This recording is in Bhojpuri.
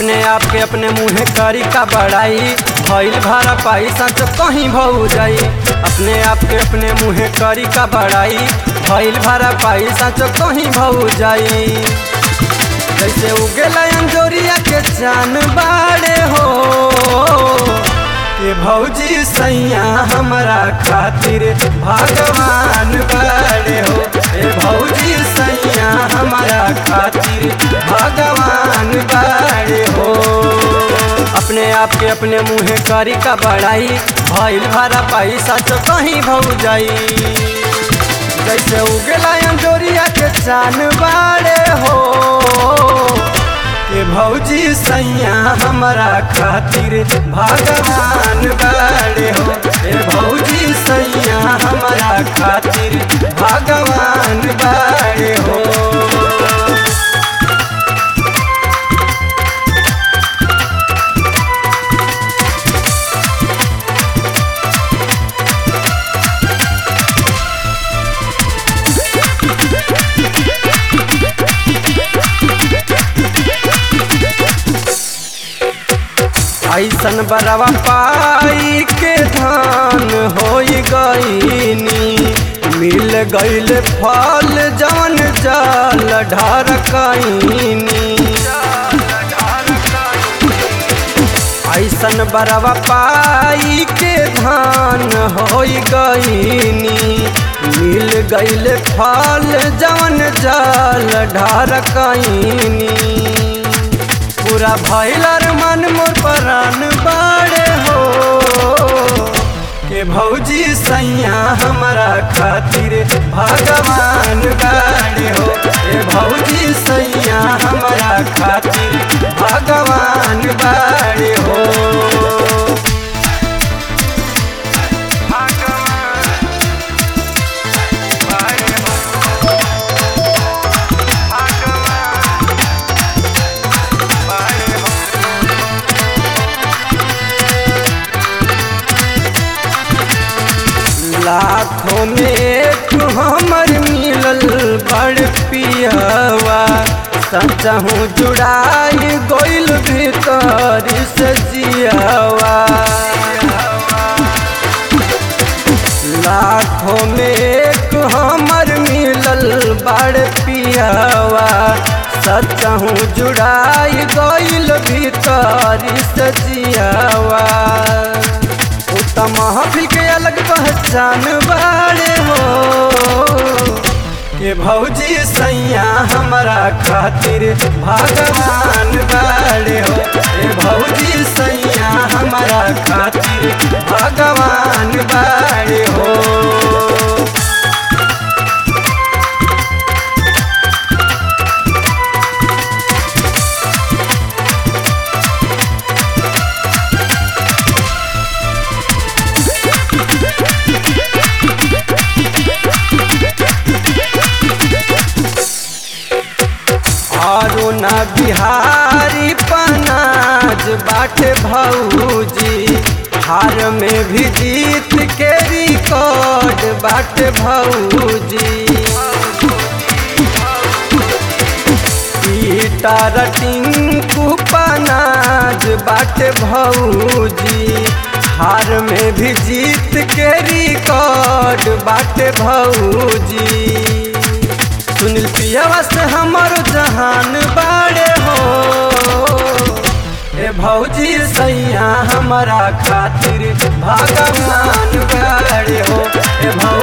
अपने आप के अपने मुँहे करी का बड़ाई भइल भाड़ा पैसा तो कहीं भऊ जाई अपने आप के अपने मुँहे करी का बड़ाई भइल भाड़ा पैसा तो कहीं भऊ जाई जैसे उगेला अंजोरिया के चान बाड़े हो के भौजी सैया हमारा खातिर भगवान बाड़े हो ए भौजी सैया हमारा खातिर भगवान बाड़े हो अपने आप के अपने मुँहे करी का बड़ाई भइल भाड़ा पैसा तो कहीं भऊ जाई जैसे उगला अंजोरिया के चान बाड़े हो के भौजी सैया हमारा खातिर भगवान बाड़े हो ए भौजी सैया हमारा खातिर भगवान बाड़े हो ऐसन बरवा पाई के धान हो गईनी मिल गईल फल जवन जल ढरकईनी ऐसन बरवा पाई के धान हो गईनी मिल गईल फल जवन जल ढरकईनी पूरा भैलर मन मोर परान बाड़े हो के भौजी सैया हमारा खातिर भगवान बाड़े हो ए भौजी सैया हमारा खातिर भगवान बाड़े हो लाखों में एक हमर मिलल बड़ पियवा सचहूँ जुड़ाई गोइल भीतर से जियावा लाखों में एक हमर मिलल बड़ पियवा सचहूँ जुड़ाई गोइल भीतर से जियावा उत्तम महफिल के अलग पहचान बाड़े हो के भौजी सैया हमारा खातिर भगवान बाड़े हो ए भौजी सैया हमारा खातिर भगवान बाड़े हो अरुण बिहारी पनाज बाटे भौजी हार में भी जीत के रिकॉर्ड बाटे भौजी पीटर टिंकू पनाज बाटे भौजी हार में भी जीत के रिकॉर्ड बाटे भौजी सुनील पियावा से हमर जहान बाड़े हो ए भौजी सैया हमारा खातिर भगवान बाड़े हो ए भौ